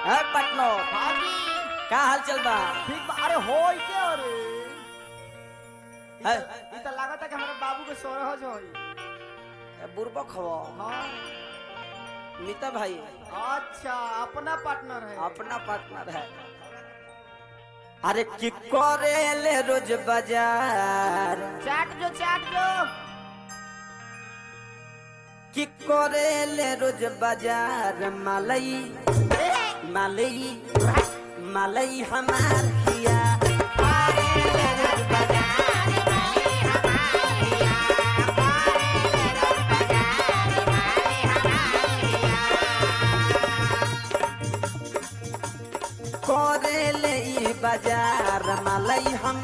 है पटनो भागी का हाल चल बा ठीक बा अरे होई के अरे है ई त लागत है कि हमारे बाबू के सोरह जो होई बुरबो खवो हाँ नीता भाई अच्छा अपना पार्टनर है अपना पार्टनर है अरे की करे ले रोज बाजार चाट जो चाट जो की करे ले रोज बाजार मालई मालई मालई हमार हिया करे ले ई बाजार मालई हम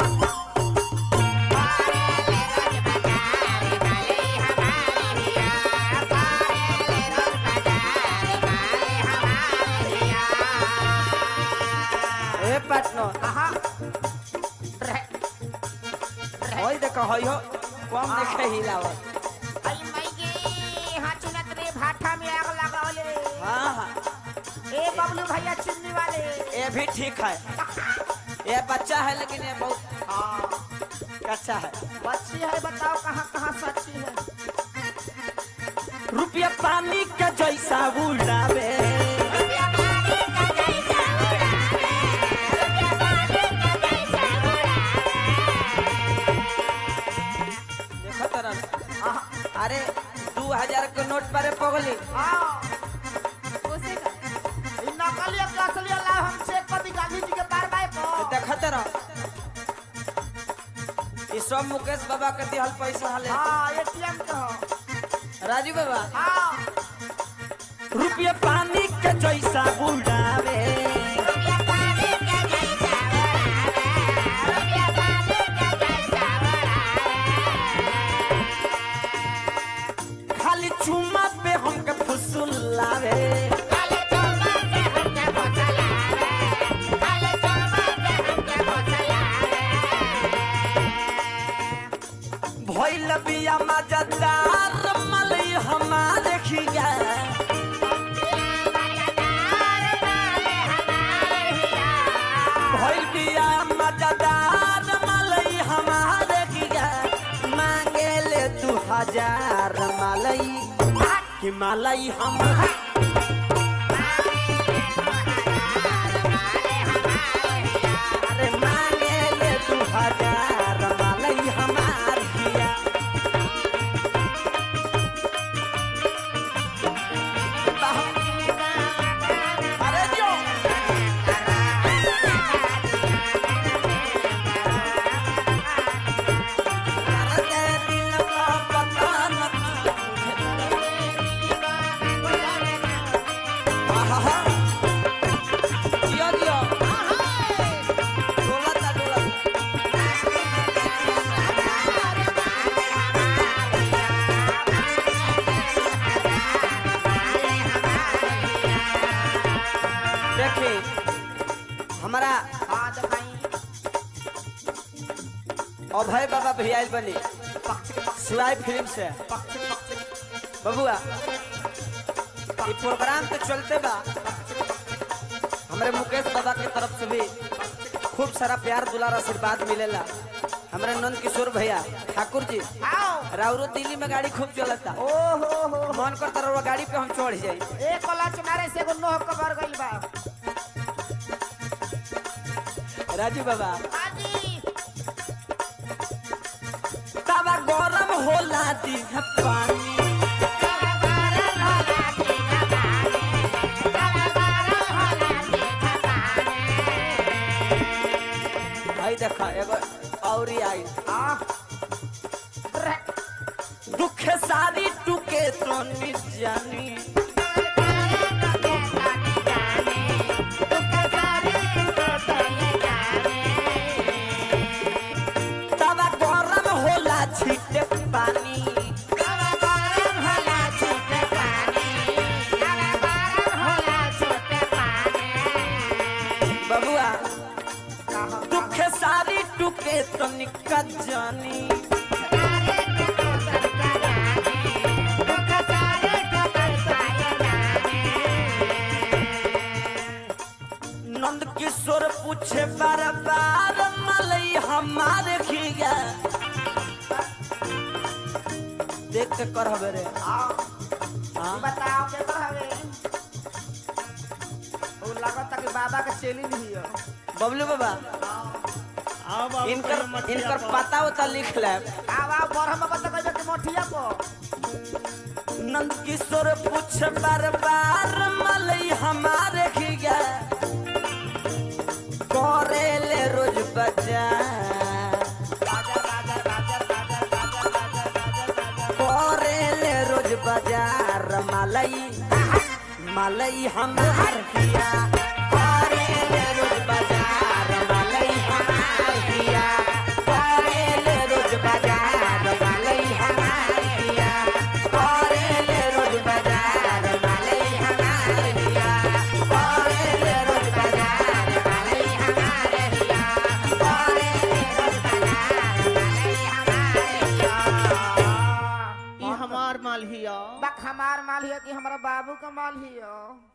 ए पटनो आहा होई देखो होई हो कम देखे हिलावत आई मई गे हाँ चुनत रे भाठा में आग लगावले हाँ हाँ ए बबलू भैया चुन्नी वाले ये भी ठीक है ये बच्चा है लेकिन ये बहुत हाँ अच्छा है बच्ची है बताओ कहाँ कहाँ सच्ची है रुपया पानी का जैसा उड़ावे देखो तरह आहा, अरे दू हजार के नोट पर पगली हाँ ई नकली एक असली अल्लाह हम चेक कर दी गांधी जी के बार बार को देखो तरह ये सब मुकेश बाबा के दिहल पैसा हले हाँ एटीएम के हो राजू बाबा हाँ रुपया पानी के जैसा उड़ावे खाली चुम्मा पे हमके फुसुलावे भइल बिया मजेदार मलई हमारे खिया भइल बिया मजेदार मलई हमारे खिया मांगे ले तू हजार मलई कि मलई हम अरे मांगे ले तू हजार मलई हमार खिया अरे जो अरे दिल का पता न आहा जियो जियो डोलता डोलता देखी हमारा हाँ दिखाई अभय बाबा भी आयल बनी सुराय फिल्म से बबुआ ये प्रोग्राम तो चलते बा हमारे मुकेश बाबा की तरफ से भी खूब सारा प्यार दुलार आशीर्वाद मिलेला हमारे नंद किशोर भैया ठाकुर जी आओ राउरो दिल्ली में गाड़ी खूब चलता ओ हो हो मन करता रहुआ गाड़ी पे हम चढ़ जाई एक कला चुनारे से एगो नोह कबर गइल बा राजू बाबा हाजी तवा गरम होला दी पानी भाई देखा एगो औरी आई आ दुख सारी टूके तो जानी तवा गरम होला छीटे पानी बबुआ दुख सारी टूके तो जानी पूछे बार बार मलई हमारे खिया देख के कर हवे रे हाँ हाँ? ई बताओ के कर हवे ओ लागत कि बाबा के चेली नहीं है बबलू बाबा आओ बाबू इनकर कहियो मछलिया इनकर पर। पता उता लिख ले आवा बरहम बता कहबे कि मोठिया को नंद किशोर पूछ बार बार मलई हमारे खिया करे ले रोज बजा राजा राजा राजा राजा राजा राजा राजा राजा करे ले रोज बाजार मलई मलई हमार खिया करे ले रोज बाजार मलई हमार खिया करे ले रोज बाजार मलई हमार खिया करे ले रोज बाजार मलई हमार खिया करे ले रोज बाजार मलई हमार खिया करे ले रोज बाजार मलई हमार खिया ई हमार माल हिया बक हमार माल हिया कि हमारा बाबू का माल हिया